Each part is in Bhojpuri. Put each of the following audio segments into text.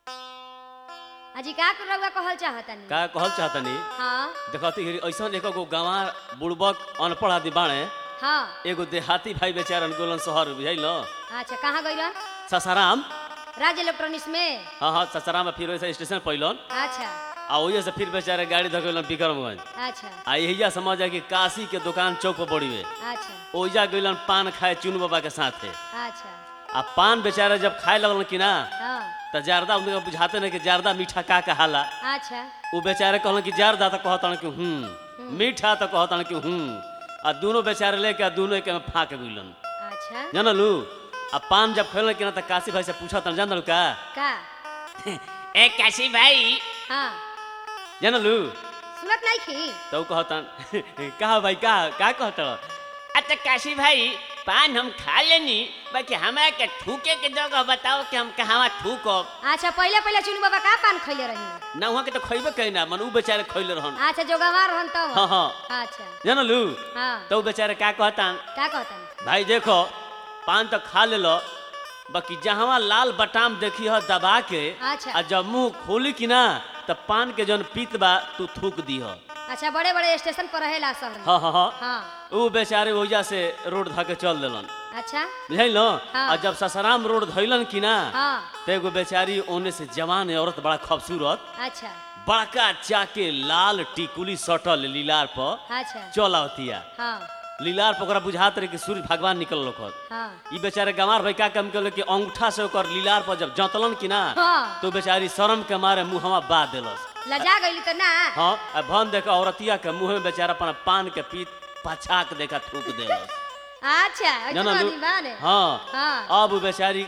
अजी का रउआ कहल चाहतनी का कहल चाहतनी हाँ देखती ऐसा एक गो गंवा बुड़बक अनपढ़ आदि बाणे हाँ एगो देहाती भाई बेचारा गोलन शहर बुझल अच्छा कहाँ गइलन ससाराम राज इलेक्ट्रॉनिक्स में हाँ हाँ ससाराम में फिर वैसे स्टेशन पैलन अच्छा आ वही से फिर बेचारे गाड़ी धकेलन विक्रमगंज अच्छा आ यही समझ कि काशी के दुकान चौक पर बड़ी में अच्छा ओइजा गइलन पान खाए चुन बाबा के साथे अच्छा आ पान बेचारे जब खाए लगलन कि ना हाँ तो जारदा उनके बुझाते नहीं कि जारदा मीठा का कहाला अच्छा वो बेचारे कहलन कि जारदा तो कहतन कि हूँ मीठा तो कहतन कि हूँ आ दोनों बेचारे लेके आ दोनों के में फाँक गइलन अच्छा जानलू आ पान जब खेलन कि ना तो काशी भाई से पूछतन जानलू का का ए काशी भाई हाँ जानलू सुनत नहीं खी तो ऊ कहतन कहा भाई का का कहत अच्छा काशी भाई पान हम खा लेनी बाकी हमरा के थूके के जगह बताओ कि हम कहाँ थूकब अच्छा पहले पहले चुनू बाबा का पान खैले रही ना वहाँ के तो खैबे कही ना मन ऊ बेचारे खैले रहन अच्छा जो गंवा रहन तब हाँ हाँ अच्छा जानलू हाँ तो ऊ बेचारे का कहतन का कहतन भाई देखो पान तो खा ले लो बाकी जहाँ लाल बटाम देखी हो दबा के अच्छा। आ जब मुंह खोली कि ना तब पान के जौन पीत बा तू थूक दी हो अच्छा बड़े बड़े स्टेशन पर रहेला शहर में हाँ हाँ हाँ हाँ ऊ बेचारे ओइजा से रोड धके चल देलन अच्छा बुझल हाँ। और जब ससराम रोड धैलन कि ना हाँ तो एगो बेचारी ओने से जवान औरत बड़ा खूबसूरत अच्छा बड़का चाके लाल टिकुली सटल लीलार पर अच्छा चल आवतिया हाँ लीलार पर ओकरा बुझात रहे कि सूर्य भगवान निकल लोखत हाँ ई बेचारे गंवार भाई का काम कैल कि अंगूठा से ओकर लीलार पर जब जतलन कि ना हाँ। तो बेचारी शर्म के मारे मुहवा बा देलस लजा गई तो ना हाँ आ भन देख औरतिया के मुंह में बेचारा अपन पान के पीत पछाक देखा थूक देलस अच्छा ऐसे जाना लू आदमी बा ने हाँ हाँ अब उ बेचारी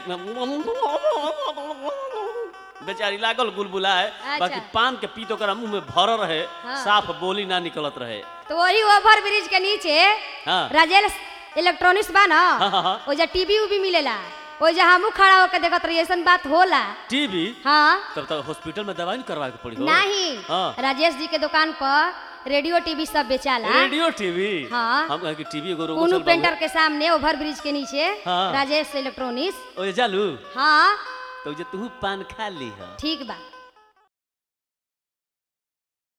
बेचारी लागल गुलबुलाए अच्छा। बाकी पान के पीत ओकरा मुंह में भरल रहे हाँ। साफ बोली ना निकलत रहे तो वही ओवर ब्रिज के नीचे हाँ राजेल इलेक्ट्रॉनिक्स बा ना हाँ, हाँ, हाँ। ओजा टीवी उवी मिलेला ओजा हमू खड़ा होकर देखत रही ऐसन बात होला टीवी हाँ तब तक हॉस्पिटल में दवाई नहीं करवा के पड़ी हो नहीं हाँ। राजेश जी के दुकान पर रेडियो टीवी सब बेचाला रेडियो टीवी हाँ। हम कहे कि टीवी एगो रोको कोनू चल पेंटर बाबू के सामने ओवर ब्रिज के नीचे हाँ। राजेश इलेक्ट्रॉनिक्स ओए जालू हाँ तो जे तू पान खा ली है ठीक बा